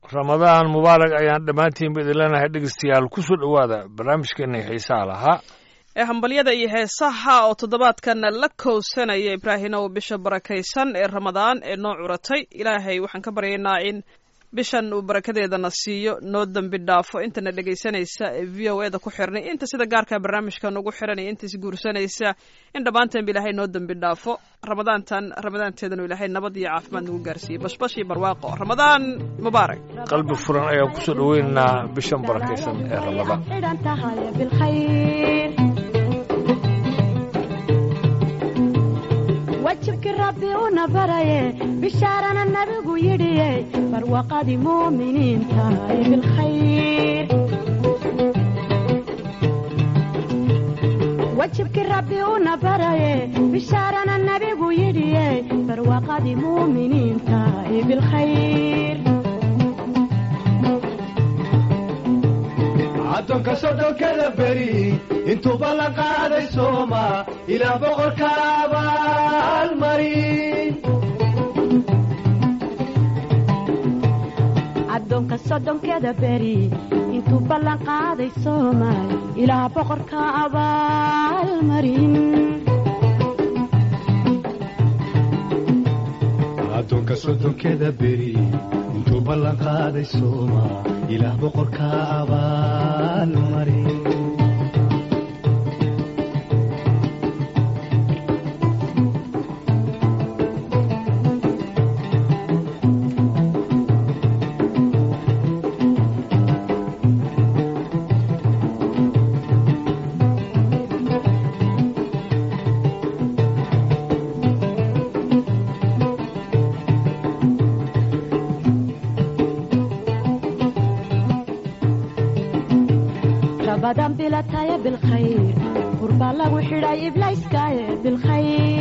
ramadaan mubaarak ayaan dhammaantiinba idin leenahay dhegeystayaal ku soo dhowaada barnaamijkeennii xiisaha lahaa ee hambalyada iyo heesaha oo toddobaadkan la kowsanaya ibraahimow bisha barakaysan ee ramadaan ee noo curatay ilaahay waxaan ka baryaynaa in bishan uu barakadeedana siiyo noo dembi dhaafo intana dhegaysanaysa ee v o e da ku xirnay inta sida gaarka barnaamijkan ugu xiran iyo inta isguursanaysa in dhammaantanba ilaahay noo dembi dhaafo ramadaantan ramadaanteedanu ilaahay nabad iyo caafimaad nagu gaarsiiyey bashbash iyo barwaaqo ramadaan mubaarak qalbi furan ayaan ku soo dhoweynaynaa bishan barakaysan ee ramadaan xidhan tahay bilkhayr wajibkii rabbi una baraye bishaarana nabigu yidhiye barwaqadii muuminiin tahay bilkhayr wajibkii rabbi una baraye bishaarana nabigu yidhiye barwaqadii muuminiin tahay bilkhayr addoonka sodhonkada beri intuuba la qaaday sooma ilaa boqorka abaalmarin addoonka soddonkeeda beri intuu ballan qaaday soomaal ilaa boqorka abaalmarin addoonka soddonkeda beri intuu ballan qaaday sooma ilaah boqorka abaalmarin rabadan bilataya bilkhayr qurbaa lagu xidhay iblayskaaye bilkhayr